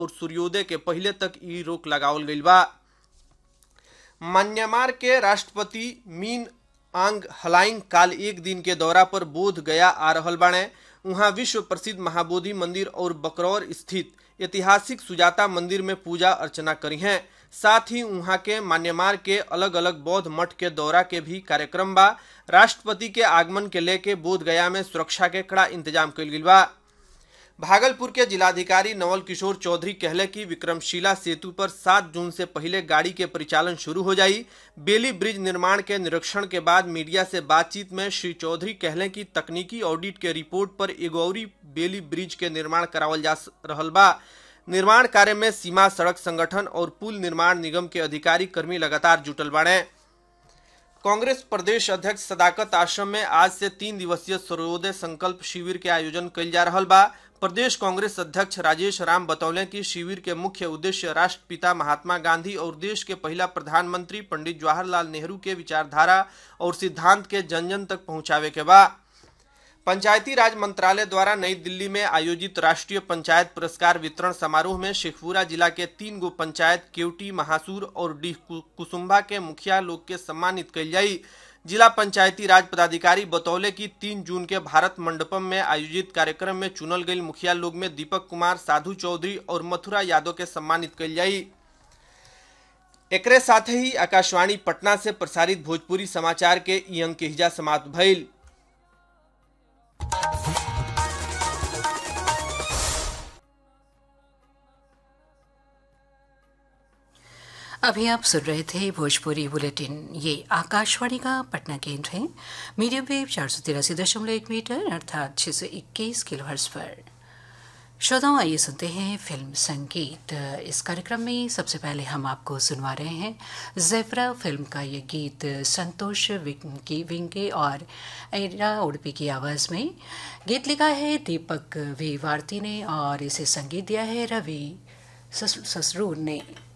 और सूर्योदय के पहले तक ई रोक लगावल गईल बा म्यांमार के राष्ट्रपति मीन आंग हलाइंग काल एक दिन के दौरा पर बोध गया आ रहल बाणे उहाँ विश्व प्रसिद्ध महाबोधि मंदिर और बकरौर स्थित ऐतिहासिक सुजाता मंदिर में पूजा अर्चना करी हैं साथ ही उहाँ के म्यांमार के अलग अलग बौद्ध मठ के दौरा के भी कार्यक्रम बा राष्ट्रपति के आगमन के लेके बोध गया में सुरक्षा के कड़ा इंतजाम कल गई बा भागलपुर के जिलाधिकारी नवल किशोर चौधरी कहले कि विक्रमशिला सेतु पर 7 जून से पहले गाड़ी के परिचालन शुरू हो जाई बेली ब्रिज निर्माण के निरीक्षण के बाद मीडिया से बातचीत में श्री चौधरी कहले कि तकनीकी ऑडिट के रिपोर्ट पर एगौरी बेली ब्रिज के निर्माण करावल जा रहल बा निर्माण कार्य में सीमा सड़क संगठन और पुल निर्माण निगम के अधिकारी कर्मी लगातार जुटल बाड़े कांग्रेस प्रदेश अध्यक्ष सदाकत आश्रम में आज से तीन दिवसीय सर्वोदय संकल्प शिविर के आयोजन कल जा रहा बा प्रदेश कांग्रेस अध्यक्ष राजेश राम बतौले कि शिविर के मुख्य उद्देश्य राष्ट्रपिता महात्मा गांधी और देश के पहला प्रधानमंत्री पंडित जवाहरलाल नेहरू के विचारधारा और सिद्धांत के जन जन तक पहुंचावे के बा पंचायती राज मंत्रालय द्वारा नई दिल्ली में आयोजित राष्ट्रीय पंचायत पुरस्कार वितरण समारोह में शेखपुरा जिला के तीन गो पंचायत केवटी महासूर और डीह कुसुम्भा के मुखिया लोग के सम्मानित कल जाई जिला पंचायती राज पदाधिकारी बतौले कि तीन जून के भारत मंडपम में आयोजित कार्यक्रम में चुनल गई मुखिया लोग में दीपक कुमार साधु चौधरी और मथुरा यादव के सम्मानित कल जाई एकरे साथ ही आकाशवाणी पटना से प्रसारित भोजपुरी समाचार के ई अंक के हिजा समाप्त भइल अभी आप सुन रहे थे भोजपुरी बुलेटिन ये आकाशवाणी का पटना केंद्र है मीडियम वेव चार सौ तिरासी दशमलव एक मीटर अर्थात छः सौ इक्कीस किलो पर श्रोताओं आइए सुनते हैं फिल्म संगीत इस कार्यक्रम में सबसे पहले हम आपको सुनवा रहे हैं जेफरा फिल्म का ये गीत संतोष विंकी विंके और एरा उड़पी की आवाज़ में गीत लिखा है दीपक वी वारती ने और इसे संगीत दिया है रवि ससरूर ने